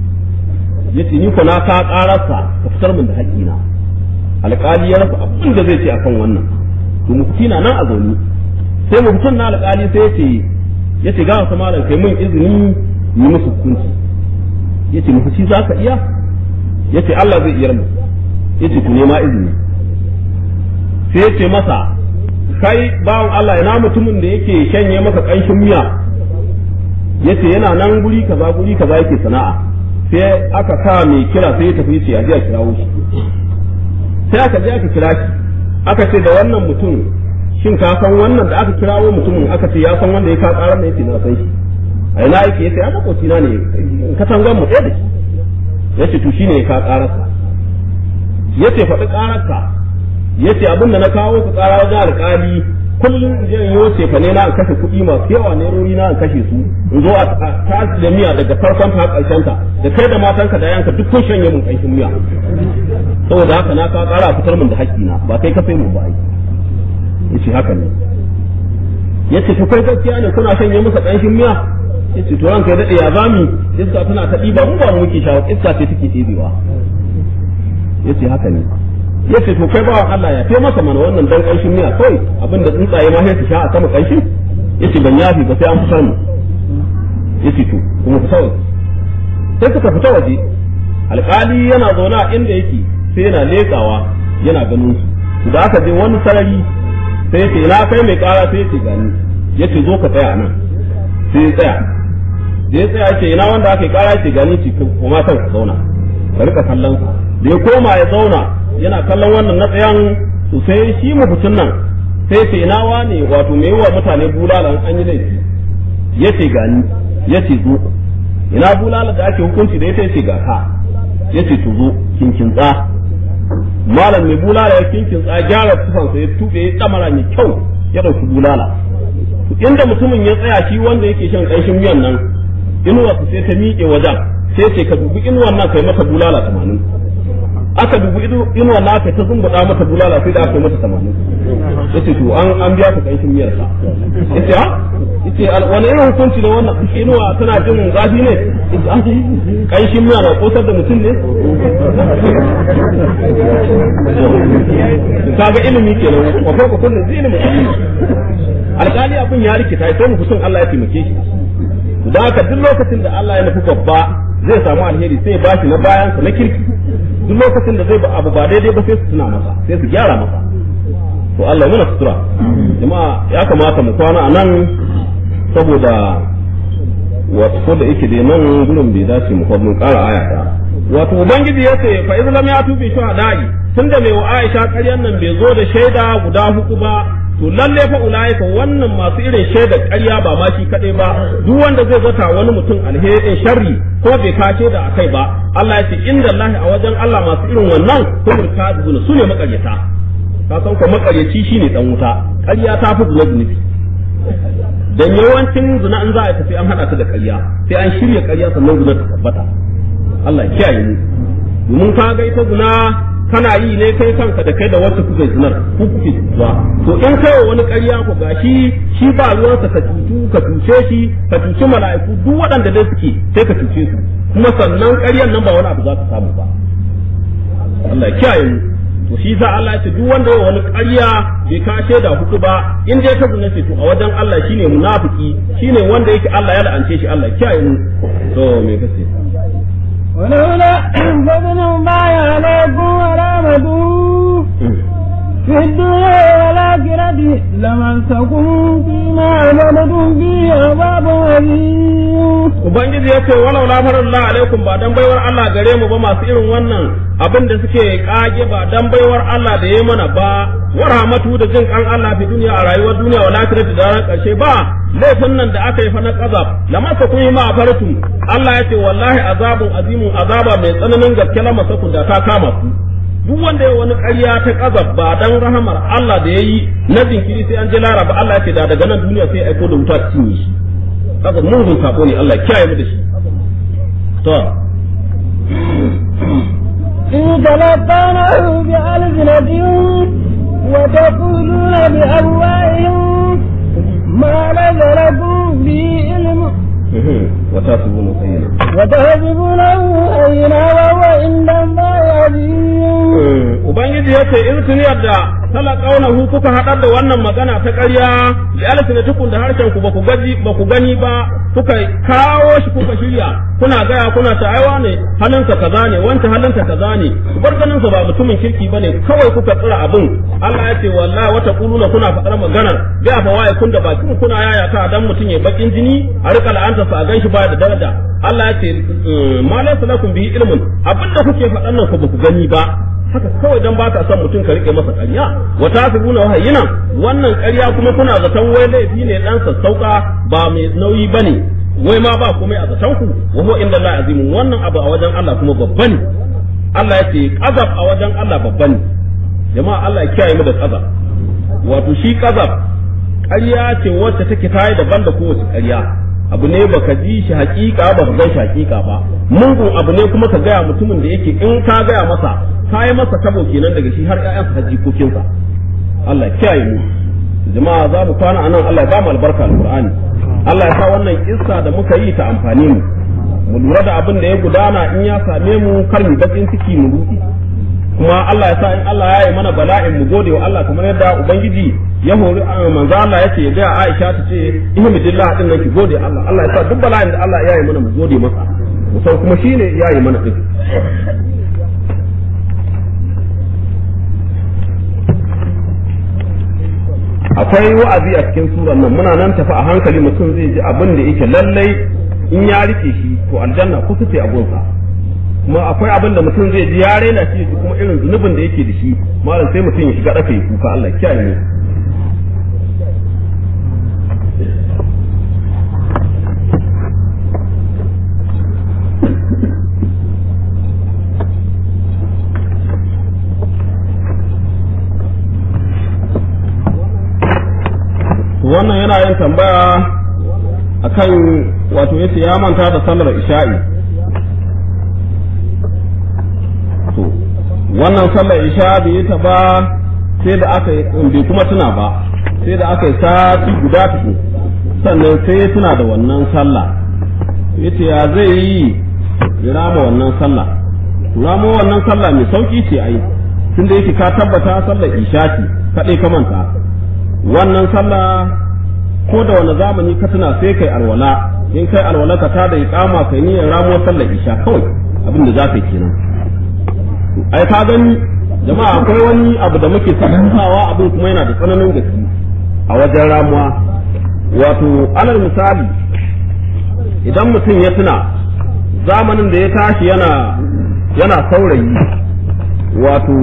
ya ce ni ko na ka ƙararsa ka fitar min da haƙƙina alƙali ya rasa abin da zai ce akan wannan to mufti na nan a zaune sai muftin na alƙali sai ya ce ya ce ga wasu malam kai min izini yi musu hukunci ya ce mufti za ka iya ya ce Allah zai iya mu ya ce ku nema izini sai ya ce masa kai bawan Allah ina mutumin da yake shanye maka ƙanshin miya yace yana nan guri kaza guri kaza yake sana'a sai aka sa mai kira sai ya tafi yace a je a kirawo shi sai aka je aka kira shi aka ce da wannan mutum shin ka san wannan da aka kirawo mutumin aka ce ya san wanda ya ka karar da yace na san shi a ina yake yace ya makoci na ne katangan mu ɗaya da shi yace to shine ya ka kararsa yace faɗi kararka yace abin da na kawo ku kara wajen alƙali kullum in je in yi ce fa ne na in kashe kuɗi masu yawa ne rori na in kashe su in zo a tashi da miya daga farkon ta ƙarshen ta da kai da matanka da yanka duk kun shanye mun ƙanshin miya saboda haka na ka ƙara fitar min da haƙƙina ba kai ka sai mun ba yace haka ne yace to kai gaskiya ne kuna shanye masa ƙanshin miya yace to ranka ya dade ya zami iska tana ta ɗiba mu ba mu muke shawo iska ce take ɗibewa yace haka ne yace to kai bawan Allah ya kai masa mana wannan dan kanshin miya kawai abinda tsuntsaye ma sai su sha a sama kanshin yace ban yafi ba sai an fitar mu yace to kuma fita waje sai suka fita waje alkali yana zaune a inda yake sai yana lekawa yana ganin su da aka je wani sarari sai yace ina kai mai kara sai yace gani yace zo ka tsaya nan sai ya tsaya da ya tsaya yace ina wanda aka yi kara yace gani ce kuma kan ka zauna ka rika kallon sa da ya koma ya zauna yana kallon wannan na tsayan to sai shi mafucin nan sai ce ina wane wato me wa mutane bulala an yi laifi yace gani yace zo ina bulala da ake hukunci da ita yace ga ka yace to zo kinkintsa malam mai bulala ya kinkintsa gyara tufansa ya tube ya damara mai kyau ya dauki bulala to inda mutumin ya tsaya shi wanda yake shan kanshin miyan nan inuwa sai ta miƙe wajen sai ce ka dubi inuwan nan kai mata bulala tamanin aka dubi inuwa na aka ta zumbuɗa mata bulala sai da aka yi mata tamanin yace to an an biya ta kanshin miyar sa yace ha yace wani irin hukunci ne wannan inuwa tana jin zafi ne kanshin miya na kosar da mutum ne kaga ilimi kenan wa farko kullun zai ilimi alƙali abin ya rikita sai mu kusun Allah ya taimake shi da haka duk lokacin da Allah ya nufi babba zai samu alheri sai ya bashi na bayansa na kirki duk lokacin da zai ba abu ba daidai ba sai su tuna masa sai su gyara masa to Allah muna sutura jama'a ya kamata mu kwana a nan saboda wato ko da yake dai nan gurin bai dace mu mun ƙara aya ta wato ubangiji ya ce fa izlam ya tubi shuhada'i tunda mai wa Aisha ƙaryan nan bai zo da shaida guda huku ba to lalle fa ulaika wannan masu irin shaida ƙarya ba ma shi kaɗai ba duk wanda zai zata wani mutum alherin sharri ko bai kace da akai ba Allah ya ce inda Allah a wajen Allah masu irin wannan kumul kadibun su ne makaryata ka san ko makaryaci shine dan wuta ƙarya ta fi zuwa zunubi dan yawancin zina in za a tafi an hada ta da ƙarya sai an shirya ƙarya sannan zina ta tabbata Allah ya kiyaye mu domin ka ga ita zina kana yi ne kai kanka da kai da wacce kuka zinar ku kuke zuwa to in kai wa wani ƙarya ku gashi shi ba ruwansa ka cutu ka cuce shi ka cuci mala'iku duk waɗanda dai suke sai ka cuce su kuma sannan ƙaryan nan ba wani abu za ka samu ba Allah ya kiyaye mu to shi sa Allah ya ce duk wanda ya wani ƙarya bai ka shaida hudu ba in dai ka zuna ce to a wajen Allah shine munafiki shine wanda yake Allah ya la'ance shi Allah ya kiyaye mu to me kace ولولا فضل الله عليكم ورحمته في الدنيا والآخرة لمسكم فيما عملتم فيه عذاب أليم Ubangiji ya ce walau la farallah alaikum ba dan baiwar Allah gare mu ba masu irin wannan abin da suke kage ba dan baiwar Allah da yayi mana ba wa rahmatu da jin kan Allah fi duniya a rayuwar duniya wal akhirati da ran karshe ba laifin nan da aka yi fa na kazab lamasa kun yi ma faratu Allah ya ce wallahi azabun azimun azaba mai tsananin gaske lamasa kun da ta kama ku duk wanda ya wani ƙarya ta kazab ba dan rahamar Allah da yayi na jinkiri sai an je laraba Allah ya ce da daga nan duniya sai aiko da wuta ta cinye shi haka mugun sako ne Allah kiyaye mu da shi to إن تلقونه بألسنتهم وتقولون بأفواههم ما ليس لكم به علم وتاسبون خيرا وتحسبونه هينا وهو عند الله عظيم Ubangiji ya ce in tuniyar da talakaunahu kuka haɗar da wannan magana ta ƙarya da alfina tukun da harshen ku ba ku gaji ba ku gani ba kuka kawo shi kuka shirya kuna gaya kuna ta aiwa ne halinsa kaza ne wanta halinta kaza ne bar ganinsa ba mutumin kirki bane kawai kuka tsira abin Allah ya ce wallahi wata kuluna kuna faɗar maganar ga fa waye kun da bakin kuna yaya ta dan mutum ya bakin jini a rika la'anta sa a ganshi ba da daraja Allah ya ce ma laysa lakum bihi ilmun abinda kuke faɗan nan ku ba ku gani ba haka kawai dan baka son mutum ka rike masa ƙarya wa tasibuna wahayyina wannan ƙarya kuma kuna zaton wai laifi ne dan sassauka ba mai nauyi bane wai ma ba komai a zaton ku wa huwa inda Allah azimun wannan abu a wajen Allah kuma babba ne Allah ya ce qazab a wajen Allah babba ne jama'a Allah ya kiyaye mu da qazab wato shi qazab ƙarya ce wacce take tayi daban da kowace ƙarya abu ne baka ji shi hakika ba ka gan shi hakika ba mungun abu ne kuma ka gaya mutumin da yake in ka gaya masa ka yi masa tabo kenan daga shi har ƴaƴansa har jikokinsa Allah ya kiyaye mu jama'a za mu kwana anan Allah ya ba mu albarka alqur'ani Allah ya sa wannan kissa da muka yi ta amfani mu mu lura da abin da ya gudana in ya same mu kar mu bakin ciki mu rudi kuma Allah ya sa in Allah ya yi mana bala'in mu gode wa Allah kamar yadda ubangiji ya hori manzo Allah ya ce ya ga Aisha ta ce ihmidillah din nan ki gode Allah Allah ya sa duk bala'in da Allah ya yi mana mu gode masa mu san kuma shine ya yi mana din akwai wa'azi a cikin suran nan muna nan tafi a hankali mutum zai ji abin da yake lallai in ya rike shi to aljanna kusa ce a gunsa kuma akwai abin da mutum zai ji ya raina shi kuma irin zunubin da yake da shi malam sai mutum ya shiga daka ya kuka Allah kiyaye ne wannan yana yin tambaya akan wato yace ya manta da sallar isha'i to wannan sallar isha bai yi ta ba sai da aka bai kuma tuna ba sai da aka yi sati guda tuku sannan sai ya tuna da wannan sallah yace ya zai yi ya rama wannan sallah rama wannan sallah mai sauki ce ai tunda yake ka tabbata sallar isha ce kadai ka manta wannan sallah ko da wani zamani ka tuna sai kai alwala in kai alwala ka tada iqama kai niyyar ramo sallar isha kawai abin da za ka yi kenan ai ka gani jama'a akwai wani abu da muke sakantawa abin kuma yana da tsananin gaske a wajen ramuwa wato alal misali idan mutum ya tuna zamanin da ya tashi yana yana saurayi wato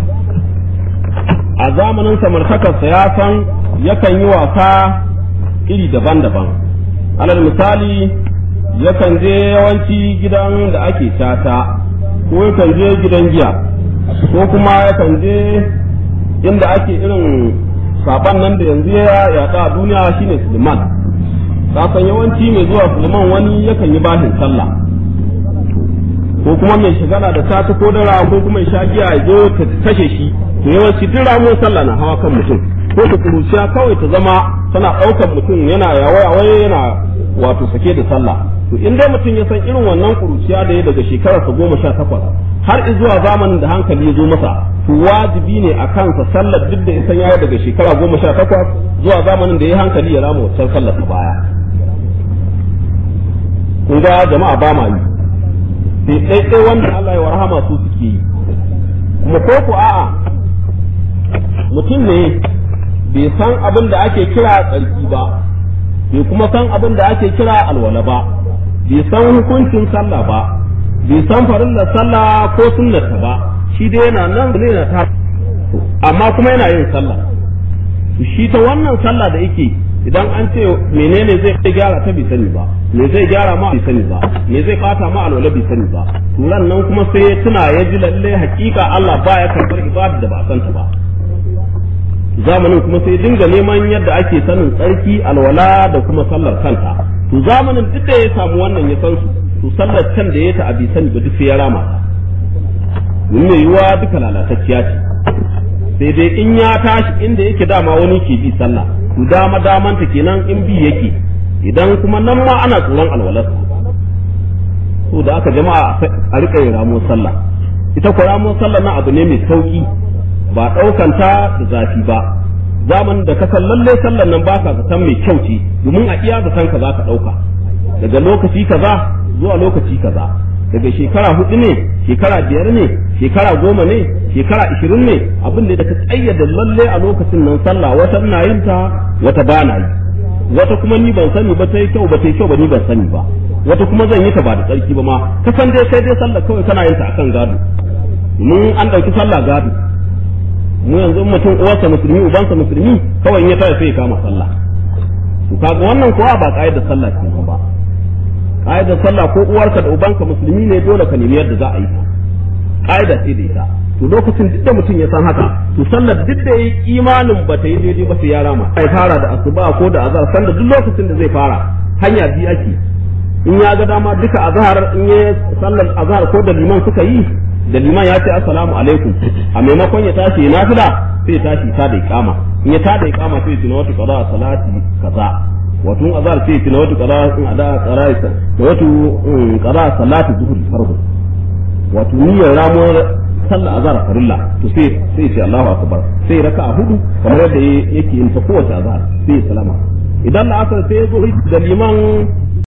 a zamanin samartakarsa ya san yakan yi wasa iri daban-daban alal misali yakan je yawanci gidan da ake tata ko yakan je gidan giya ko kuma yakan je inda ake irin saban nan da yanzu ya yaɗa a duniya shine suleiman kasan yawanci mai zuwa suleiman wani yakan yi bashin sallah ko kuma mai shigala da ta ko dara ko kuma ya sha giya ya zo ta kashe shi to yawanci duk ramuwar sallah na hawa kan mutum ko ta kuruciya kawai ta zama tana ɗaukar mutum yana yawaye yana wato sake da sallah to in dai mutum ya san irin wannan kuruciya da ya daga shekararsa goma sha takwas har zuwa zamanin da hankali ya zo masa to wajibi ne a kansa sallar duk da isan yayi daga shekara goma sha takwas zuwa zamanin da ya hankali ya rama waccan sallar ta baya kun ga jama'a ba ma yi sai ɗaiɗai wanda Allah ya warhama su suke yi kuma ko ku a'a mutum ne bai san abin da ake kira tsarki ba bai kuma san abin da ake kira alwala ba bai san hukuncin sallah ba bai san farillar sallah ko sunnata ba shi dai yana nan ne na ta amma kuma yana yin sallah shi ta wannan sallah da yake idan an ce menene zai gyara ta bai sani ba me zai gyara ma bai sani ba me zai bata ma alwala bai sani ba turan nan kuma sai ya tuna ya ji lalle hakika Allah baya karbar ibada da ba a santa ba zamanin kuma sai dinga neman yadda ake sanin tsarki alwala da kuma sallar kanta to zamanin duk da ya samu wannan ya san su to sallar can da ya ta abi sani ba duk sai ya rama ta mun mai yiwa duka lalatacciya ce sai dai in ya tashi inda yake dama wani ke bi sallah to dama damanta kenan in bi yake idan kuma nan ma ana tsoron alwalar to da aka jama'a a rika yin ramo sallah ita ko ramo sallah na abu ne mai sauki ba ɗaukanta da zafi ba zaman da ka san lalle sallan nan baka zaton mai kyau ce domin a iya zaton ka za ka ɗauka daga lokaci kaza zuwa lokaci kaza daga shekara hudu ne shekara biyar ne shekara goma ne shekara ishirin ne abin da ka tsayyada lalle a lokacin nan sallah wata na yin ta wata ba na yi wata kuma ni ban sani ba ta yi kyau ba ta yi kyau ba ni ban sani ba wata kuma zan yi ta ba da tsarki ba ma ka san dai kai dai sallah kawai kana yin ta akan gado mun an ɗauki sallah gado mu yanzu mutum uwarsa musulmi ubansa musulmi kawai in ya tare sai ya kama sallah to kaga wannan kuwa ba da sallah ce ba ka'idar sallah ko uwarka da ubanka musulmi ne dole ka nemi yadda za a yi ka'ida ce da ita to lokacin duk da mutum ya san haka to sallar duk da yi imanin ba ta yi daidai ba sai ya rama ai fara da asuba ko da azhar sanda duk lokacin da zai fara hanya biyu ake in ya ga dama duka azhar in ya sallar azhar ko da liman suka yi da liman ya ce assalamu alaikum a maimakon ya tashi nafila sai ya tashi ta da iqama in ya ta da iqama sai ya tuna wata qada salati kaza wato in azhar sai ya tuna wata qada in ada qaraisa wato qada salati zuhri farko wato niyyar ramuwar sallar azhar farilla to sai sai ce Allahu akbar sai raka a hudu kamar yadda yake yin ta kowace azhar sai ya salama idan la'asar sai ya zo da liman